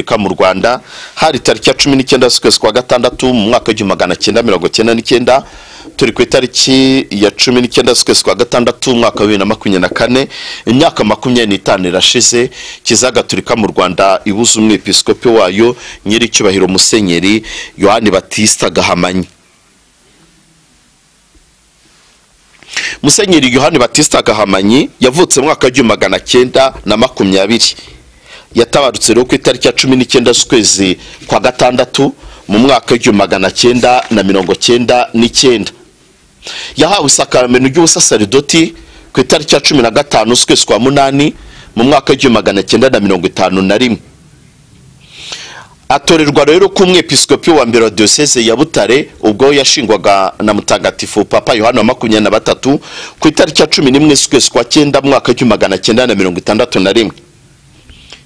Afurika mu Rwanda hari tariki ya cumi n'icyenda z'ukwezi kwa gatandatu mu mwaka w'igihumbi magana cyenda mirongo cyenda n'icyenda turi ku itariki ya cumi n'icyenda z'ukwezi kwa gatandatu umwaka wa bibiri na makumyabiri na kane imyaka makumyabiri n'itanu irashize kiliziya gatolika mu rwanda ibuze umwepiskopi wayo nyir'icyubahiro musenyeri yohani batisita gahamanyi musenyeri yohani batisita gahamanyi yavutse mu mwaka w'igihumbi magana cyenda na makumyabiri yatabarutse rero ku itariki ya cumi n'icyenda z'ukwezi kwa gatandatu mu mwaka w'igihumbi magana cyenda na mirongo cyenda n'icyenda yahawe isakaramento ry'ubusasaridoti ku itariki ya cumi na gatanu z'ukwezi kwa munani mu mwaka w'igihumbi magana cyenda na mirongo itanu na rimwe atorerwa rero ku umwepiskopi wa mbere wa diyoseze ya butare ubwo yashingwaga na mutagatifu papa yohani wa makumyabiri na batatu ku itariki ya cumi n'imwe z'ukwezi kwa cyenda mu mwaka w'igihumbi magana cyenda na mirongo itandatu na rimwe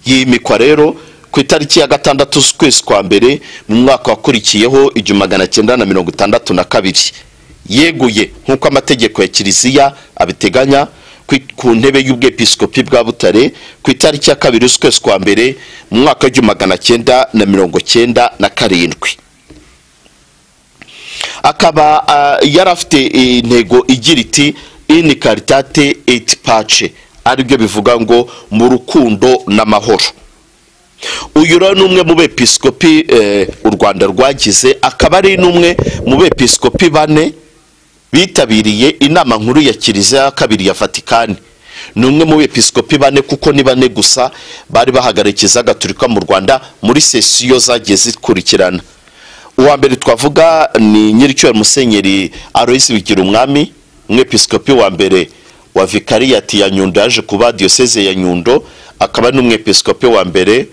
yimikwa rero ku itariki ya gatandatu z'ukwezi kwa mbere mu mwaka wakurikiyeho igihumbi magana cyenda na mirongo itandatu na kabiri yeguye nk'uko amategeko ya kiliziya abiteganya ku ntebe y'ubwepiskopi bwa butare ku itariki ya kabiri z'ukwezi kwa mbere mu mwaka w'igihumbi magana cyenda na mirongo cyenda na karindwi akaba yari afite intego igira iti ini karitate eti pace aribyo bivuga ngo mu rukundo n'amahoro uyu rero ni umwe mu bepisikopi u rwanda rwagize akaba ari n'umwe mu bepisikopi bane bitabiriye inama nkuru ya kiliziya ya kabiri ya vatikani ni umwe mu bepisikopi bane kuko ni bane gusa bari bahagarikiza gaturika mu rwanda muri sesiyo zagiye zikurikirana uwa mbere twavuga ni nyir'icyuwe musenyeri aroyisi bigira umwami umwepisikopi wa mbere wa vikariyati ya nyundo yaje kuba diyoseze ya nyundo akaba n'umwepisikopi wa mbere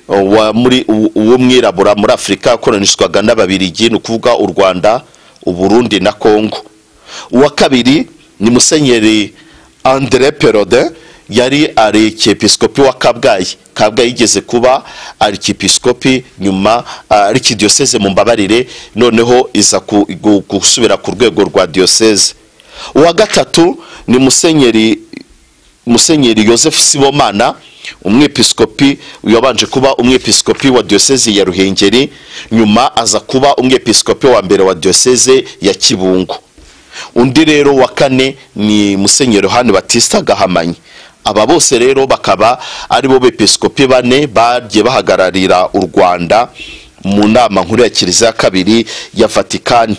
w'umwirabura muri afurika yakoronishwaga n'ababirigi ni ukuvuga u rwanda uburundi na kongo uwa kabiri ni musenyeri andre perode yari arikiyepisikopi wa kabgayi kabgayi yigeze kuba arikiyepisikopi nyuma arikidiyoseze mu mbabarire noneho iza gusubira ku rwego rwa diyoseze uwa gatatu ni musenyeri musenyeri Joseph sibomana umwepiskopi wabanje kuba umwepiskopi wa diyoseze ya ruhengeri nyuma aza kuba umwepiskopi wa mbere wa diyoseze ya kibungo undi rero wa kane ni musenyeri hano batista gahamanyi aba bose rero bakaba ari bo bepiskopi bane bagiye bahagararira u rwanda mu nama nkuru ya kiliziya kabiri ya vatikani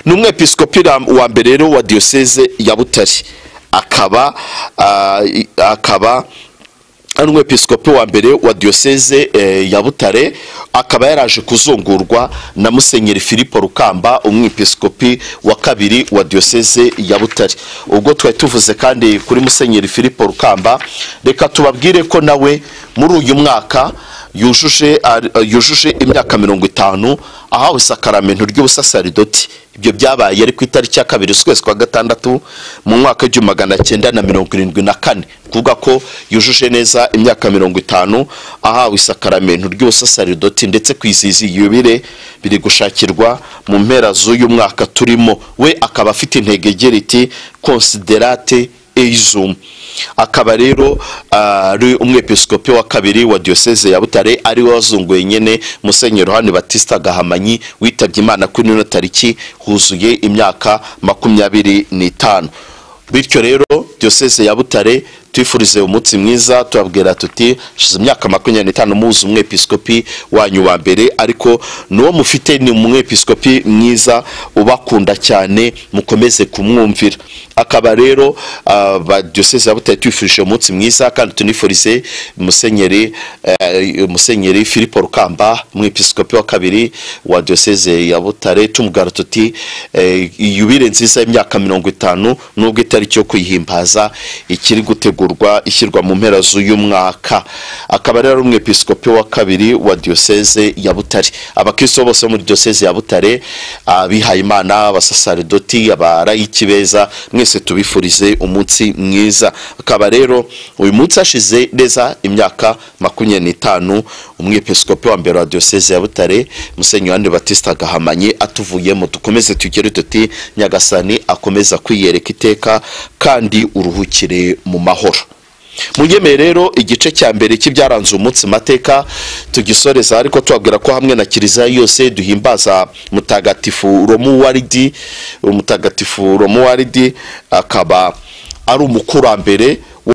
ni umwepiskopi wa mbere rero wa diyoseze ya butare akaba akaba ari umwepiskopi wa mbere wa diyoseze ya butare akaba yaraje kuzungurwa na musenyeri filipo rukamba umwepiskopi wa kabiri wa diyoseze ya butare ubwo twari tuvuze kandi kuri musenyeri filipo rukamba reka tubabwire ko nawe muri uyu mwaka yujuje yujuje imyaka mirongo itanu ahawe isakaramento ry'ubusasaridoti ibyo byabaye ari ku itariki ya kabiri z'ukwezi kwa gatandatu mu mwaka w'igihumbi magana cyenda na mirongo irindwi na kane kuvuga ko yujuje neza imyaka mirongo itanu ahawe isakaramento ry'ubusasaridoti ndetse kwizihiza yubire biri gushakirwa mu mpera z'uyu mwaka turimo we akaba afite intego igira iti konsiderate eizumu akaba rero ari umwepiskopi wa kabiri wa diyoseze ya butare ari we wazunguye nyine musenyeri hano batista gahamanyi witabye imana kuri ino tariki huzuye imyaka makumyabiri n'itanu bityo rero diyoseze ya butare twifurize umunsi mwiza turabwira tuti shize imyaka makumyabiri n'itanu muzi umwepiskopi wanyu wa mbere ariko n'uwo mufite ni umwepiskopi mwiza ubakunda cyane mukomeze kumwumvira akaba rero ba diyoseze ya butare twifurije umunsi mwiza kandi tunifurize musenyeri musenyeri filipo rukamba umwepiskopi wa kabiri wa diyoseze ya butare tumubwira tuti yubire nziza y'imyaka mirongo itanu n'ubwo itariki yo kuyihimbaza ikiri gutegura ishyirwa mu mpera z'uyu mwaka akaba rero ari umwepiskopi wa kabiri wa diyoseze ya butare abakristo bose bo muri diyoseze ya butare abihaye imana abasasaridoti abarayiki beza mwese tubifurize umunsi mwiza akaba rero uyu munsi hashize neza imyaka makumyabiri n'itanu umwepiskopi wa mbere wa diyoseze ya butare musenyeri wandi batista gahamanye atuvuyemo dukomeze tugere tuti nyagasani akomeza kwiyereka iteka kandi uruhukire mu mahoro munyemeye rero igice cya mbere cy'ibyaranze umunsi mateka tugisoreza ariko tubabwira ko hamwe na kiliziya yose duhimbaza mutagatifu romuwaridi umutagatifu romuwaridi akaba ari umukurambere